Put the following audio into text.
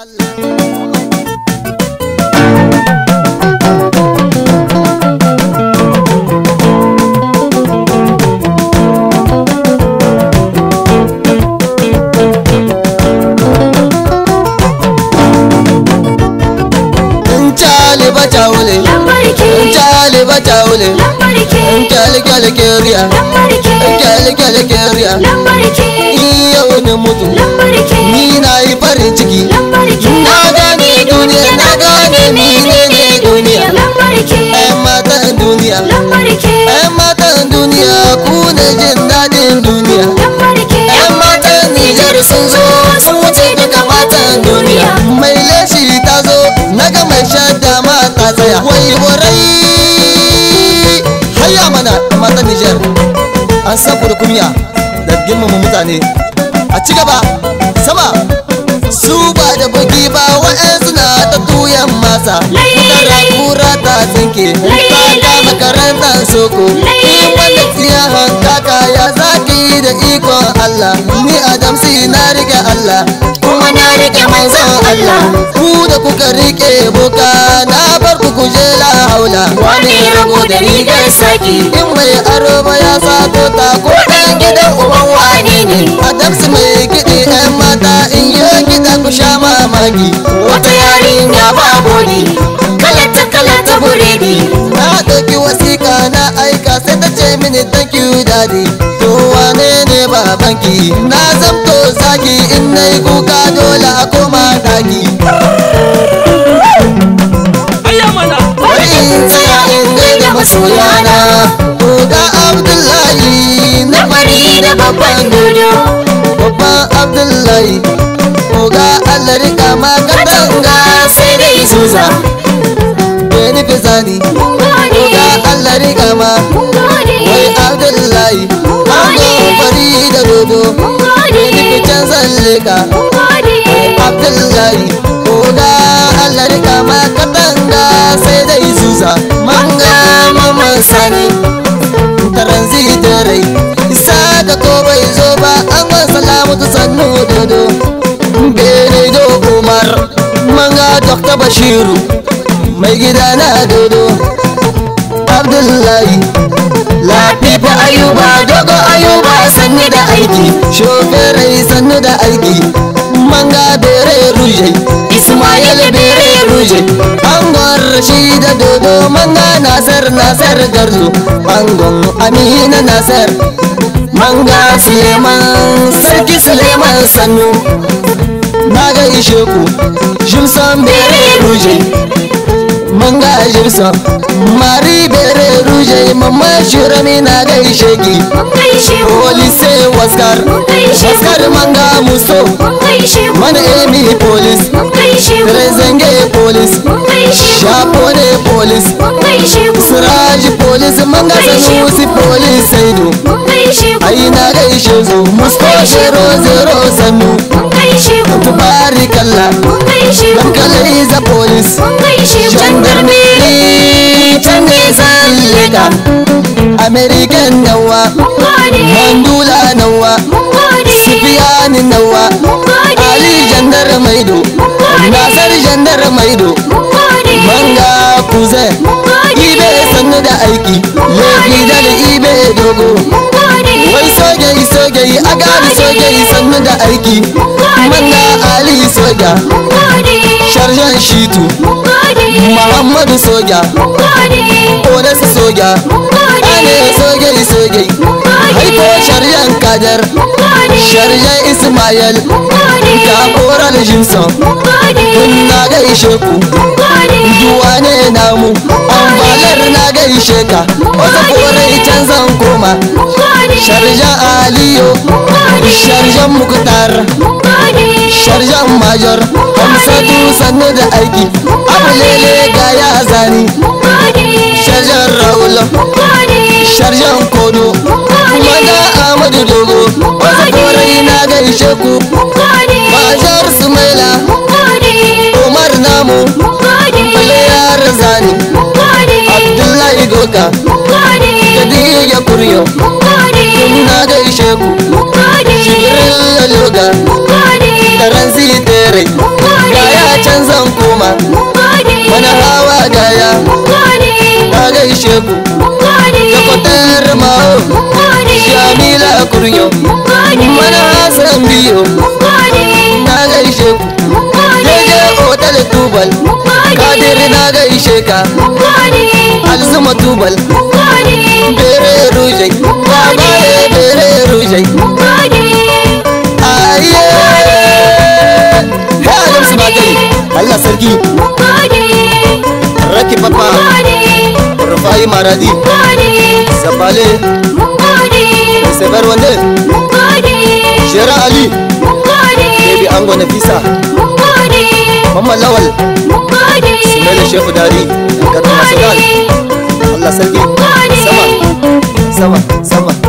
Nchali bachawule Nchali bachawule Nchali kyale keria Nchali kyale keria Iya ne mutu Ni na yi farin ciki Na gane duniya na gane ni ne ne duniya Yan matan duniya Yan matan duniya ku ne jin daɗin duniya Yan matan Nijar sun zo sun wuce duka matan duniya Mai leshi ta zo na ga mai shadda ma ta tsaya Wai warai Hayya mana matan Nijar An san ku da kunya da girmama mutane A ci gaba sama su ba da bugi ba wa'yansu na ta tuyan masa Tara kura ta tsinke ta kama karantar soko In wanda tsiya hankaka ya zaki da ikon Allah Ni Adamsi na rike Allah kuma na rike manzon Allah Ku da kuka rike boka na bar ku kuje la haula Wani rago da rigar saki In mai aro ba ya sato ta ko ɗan gidan uban wani ne Adamsi mai kiɗi 'yan mata in yi kiɗa ku sha mamaki Wata yarinya ba bodi Kalata kalata buredi Na ɗauki wasiƙa na aika sai ta ce mini thank you daddy To wane ne babanki Na zamto zaki in na yi kuka dole a koma daki Bari in tsaya in gaida masoyana Oga Abdullahi na Fari da babban dodo babban Abdullahi Oga Allah rika ma katanga sai dai zuza Beni Fizani Mun gode Oga Allah rika ma Mun gode Wai Abdullahi Ango fari da dodo Mun gode Beni Ficen zallika Mun gode Abdullahi Oga Allah rika ma katanga sai dai zuza Manga maman sani Taranzitarai Isa da ko bai zo ba an wan salamatu sannu dodo Bene do Umar Manga Dr. Bashiru Mai gida na dodo Abdullahi Lafifa Ayuba Dogo Ayuba sannu da aiki Shoferai sannu da aiki Manga Bere Ruje Ismail Bere Ruje Angon Rashida Dodo Manga Nasar Nasar Garzo Angon Amina Nasar Manga Suleiman Sarki Suleiman Sannu Na gaishe ku Jimson Bere Ruje Manga Jimson Mari Bere Ruje Mama Shirami na gaishe ki Mun gaishe ku Police Waskar Mun gaishe ku Waskar Manga Muso Mun gaishe ku Mana Emi Police Mun gaishe ku Rezenge Police Mun gaishe ku Shapone Police Mun gaishe ku Siraji Police Manga Sanusi Police Saido Mun gaishe ku Ai na gaishe su Musko Zero Zero Sannu Mun gaishe ku Tubarikallah Mun gaishe ku Dankalai za Police Mun gaishe ku Gendarmerie can ne zan leka American nawa Mun gode Mandula nawa Mun gode Sufiyani nawa Mun gode Ali Jandar Maido Nasar Jandar Maido Mun gode Manga Kuze Mun gode Ibe sannu da aiki Lefi da Ibe dogo Mun gode Wai soge soge agari soge sannu da aiki Manga Ali soja Mun gode Sharjan Shitu Mun gode Muhammadu soja Mun gode Odasu soja Mun gode Ane soge soge Mun gode Haiko Sharjan Kadar Mun gode Sharjan Ismail Mun gode Jagoran Jimson Mun gode Kun na gaishe ku Mun gode Duwa ne namu Ambalar na gaishe ka Wasu korai can zan koma Mun gode Sharjan Aliyo Mun gode Sharjan Muktar Mun gode Sharjan Major Hamsatu sannu da aiki Abu lele ga ya zani Mun gode Sharjan Raul Mun gode Sharjan Kodo Mun gode Maga Ahmadu Dogo Wasu korai na gaishe ku Mun gode Majar Sumaila Mun gode Umar namu Mun gode Baliyar Zani Mun gode Abdullahi Doka Mun gode Khadija Kuryo Mun gode na gaishe ku Mun gode Shirin Loga Mun gode da Ransi Tere Mun gode ga mun gode mana hawa daya mun gode na gaishe ku mun gode da kwatar ma'o mun gode shamila kuryo mun gode mana hasan biyo mun gode na gaishe ku mun gode jeje otal tubal mun gode kadir na gaishe ka mun gode alzuma tubal mun gode bere rujai babaye bere rujai mun gode aye ha adam su magani Allah sarki mun gode raki papa mun gode rufai maradi mun gode sabale mun gode sebar wande mun gode shera ali mun gode baby ango nafisa mun gode mamman lawal mun gode mele shefu dari gadon national Allah sarki sama sama sama